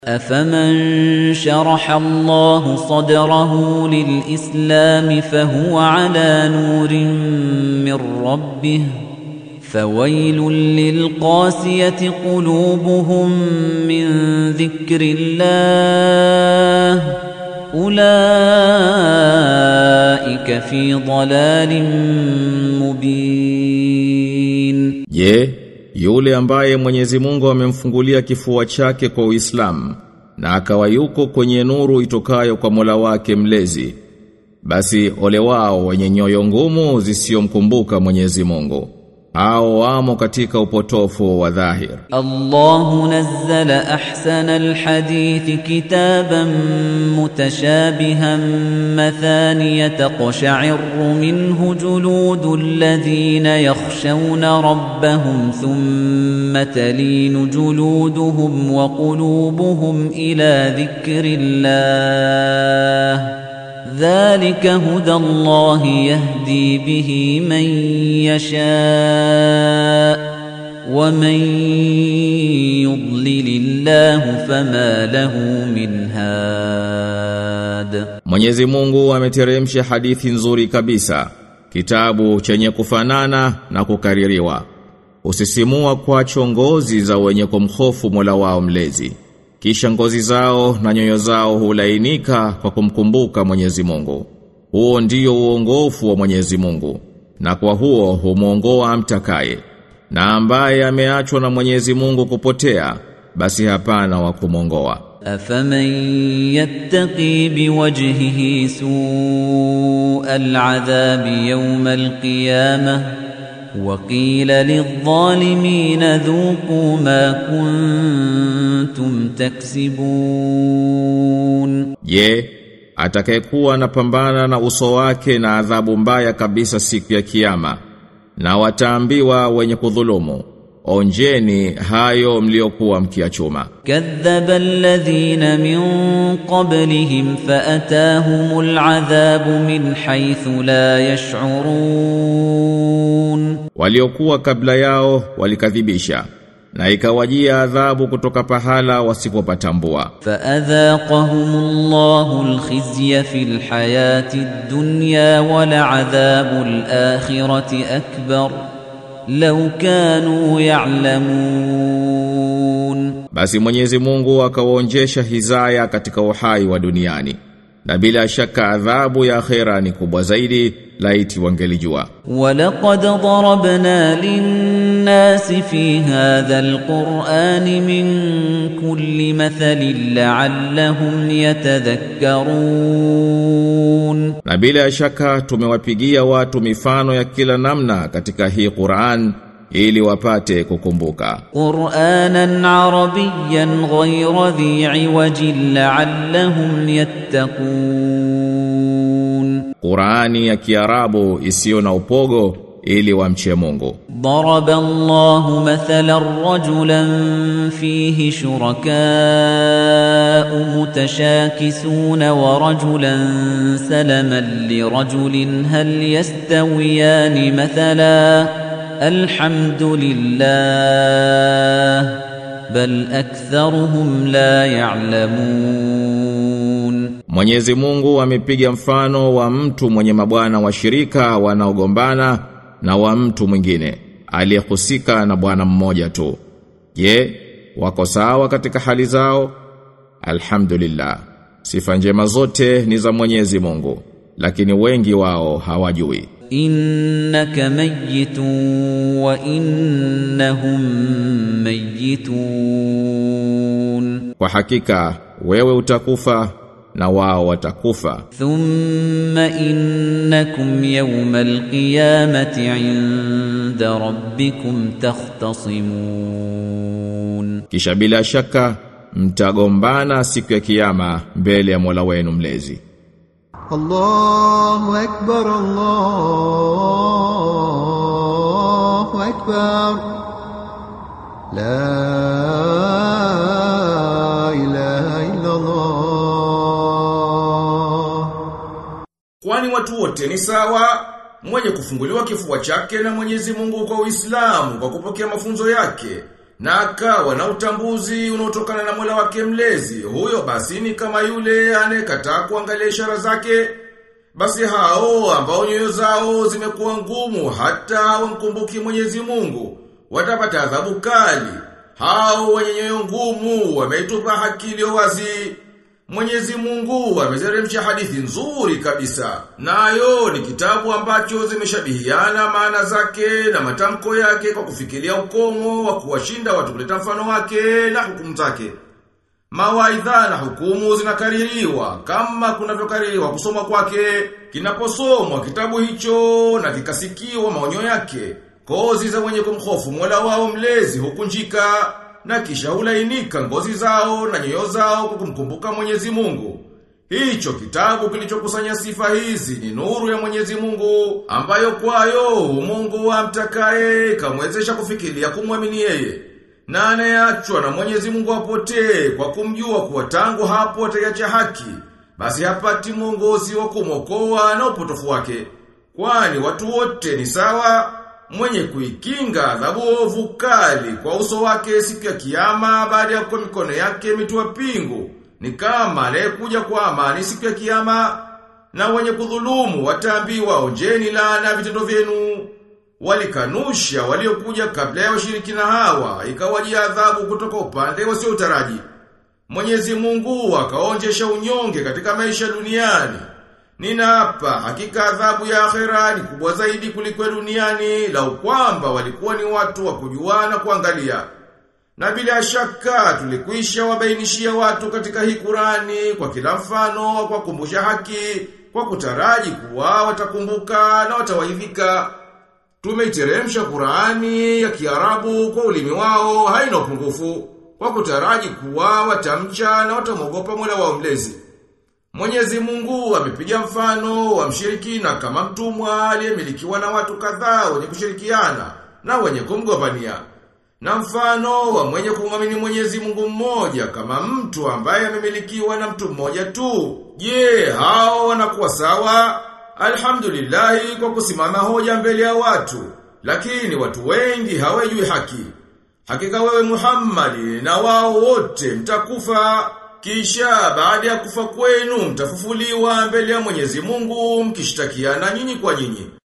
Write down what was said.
أفمن شرح الله صدره للإسلام فهو على نور من ربه فويل للقاسية قلوبهم من ذكر الله أولئك في ضلال مبين Je, yule ambaye Mwenyezi Mungu amemfungulia kifua chake kwa Uislamu na akawa yuko kwenye nuru itokayo kwa Mola wake mlezi basi ole wao wenye nyoyo ngumu zisiyomkumbuka Mwenyezi Mungu hao wamo katika upotofu wa dhahir الله نزل أحسن الحديث كتابا متشابها مثانية تقشعر منه جلود الذين يخشون ربهم ثم تلين جلودهم وقلوبهم إلى ذكر الله ذلك هدى الله يهدي به من يشاء ومن يضلل الله فما له من هاد Mwenyezi Mungu ameteremsha hadithi nzuri kabisa kitabu chenye kufanana na kukaririwa usisimua kwa chongozi za wenye kumhofu Mola wao mlezi kisha ngozi zao na nyoyo zao hulainika kwa kumkumbuka Mwenyezi Mungu huo ndio uongofu wa Mwenyezi Mungu na kwa huo humuongoa amtakaye na ambaye ameachwa na Mwenyezi Mungu kupotea basi hapana wa kumongoa أفمن يتقي بوجهه سوء العذاب يوم القيامة وقيل للظالمين ذوقوا ما كنتم تكسبون Je, atakayekuwa anapambana na uso wake na adhabu mbaya kabisa siku ya kiyama na wataambiwa wenye kudhulumu onjeni hayo mliokuwa mkiachuma كذب الذين من قبلهم فأتاهم العذاب من حيث لا يشعرون waliokuwa kabla yao walikadhibisha na ikawajia adhabu kutoka pahala wasipopatambua فأذاقهم الله الخزي في الحياة الدنيا ولعذاب الآخرة أكبر لو كانوا يعلمون basi Mwenyezi Mungu akawaonjesha hizaya katika uhai wa duniani na bila shaka adhabu ya akhera ni kubwa zaidi laiti wangelijua ولقد ضربنا للناس في هذا القرآن من كل مثل لعلهم يتذكرون Na bila shaka tumewapigia watu mifano ya kila namna katika hii Qur'an ili wapate kukumbuka. قرآنا عربيا غير ذي عوج لعلهم يتقون Qur'ani ya Kiarabu isiyo na upogo ili wamche Mungu. ضرب الله مثلا رجلا فيه شركاء متشاكسون ورجلا سلما لرجل هل يستويان مثلا الحمد لله بل أكثرهم لا يعلمون Mwenyezi Mungu amepiga mfano wa mtu mwenye mabwana washirika wanaogombana na wa mtu mwingine aliyehusika na bwana mmoja tu. Je, wako sawa katika hali zao? Alhamdulillah. Sifa njema zote ni za Mwenyezi Mungu, lakini wengi wao hawajui. إنك ميت وإنهم ميتون Kwa hakika wewe utakufa na wao watakufa. ثم إنكم يوم القيامة عند ربكم تختصمون Kisha bila shaka mtagombana siku ya kiyama mbele ya Mola wenu mlezi. الله أكبر الله أكبر لا إله إلا الله Kwani watu wote ni sawa, mwenye kufunguliwa kifua chake na Mwenyezi Mungu kwa Uislamu kwa kupokea mafunzo yake na akawa na utambuzi unaotokana na Mola wake mlezi, huyo basi ni kama yule anayekataa kuangalia ishara zake. Basi hao ambao nyoyo zao zimekuwa ngumu hata hawamkumbuki Mwenyezi Mungu watapata adhabu kali. Hao wenye nyoyo ngumu wameitupa haki iliyo wazi. Mwenyezi Mungu amezeremsha hadithi nzuri kabisa. Nayo ni kitabu ambacho zimeshabihiana maana zake na matamko yake kwa kufikiria ukomo wa kuwashinda watu kuleta mfano wake na hukumu zake. Mawaidha na hukumu zinakaririwa kama kunavyokaririwa kusoma kwake, kinaposomwa kitabu hicho na kikasikiwa maonyo yake. Kozi za wenye kumhofu Mola wao mlezi hukunjika na kisha hulainika ngozi zao na nyoyo zao kwa kumkumbuka Mwenyezi Mungu. Hicho kitabu kilichokusanya sifa hizi ni nuru ya Mwenyezi Mungu ambayo kwayo Mungu amtakaye kamwezesha kufikiria kumwamini yeye. Na anayeachwa na Mwenyezi Mungu apotee kwa kumjua kuwa tangu hapo ataiacha haki, basi hapati mwongozi wa kumwokoa na upotofu wake. Kwani watu wote ni sawa, mwenye kuikinga adhabu ovu kali kwa uso wake siku ya kiyama baada ya kwa mikono yake mitua pingu. Ni kama anayekuja kwa amani siku ya kiyama na wenye kudhulumu wataambiwa onjeni laana vitendo vyenu. Walikanusha waliokuja kabla ya washirikina hawa ikawajia adhabu kutoka upande wasiotaraji. Mwenyezi Mungu akaonjesha unyonge katika maisha duniani. Ninaapa hakika adhabu ya akhera ni kubwa zaidi kuliko ya duniani lau kwamba walikuwa ni watu wa kujua na kuangalia. Na bila shaka tulikwisha wabainishia watu katika hii Qurani kwa kila mfano kwa kumbusha haki kwa kutaraji kuwa watakumbuka na watawaidhika. Tumeiteremsha Qurani ya Kiarabu kwa ulimi wao haina upungufu kwa kutaraji kuwa watamcha na watamwogopa Mola wao mlezi. Mwenyezi Mungu amepiga mfano wa mshirikina kama mtumwa aliyemilikiwa na watu kadhaa wenye kushirikiana na wenye kumgombania. Na mfano wa mwenye kumwamini Mwenyezi Mungu mmoja kama mtu ambaye amemilikiwa na mtu mmoja tu. Je, hao wanakuwa sawa? Alhamdulillahi kwa kusimama hoja mbele ya watu, lakini watu wengi hawajui haki. Hakika wewe Muhammadi na wao wote mtakufa kisha baada ya kufa kwenu mtafufuliwa mbele ya Mwenyezi Mungu mkishtakiana nyinyi kwa nyinyi.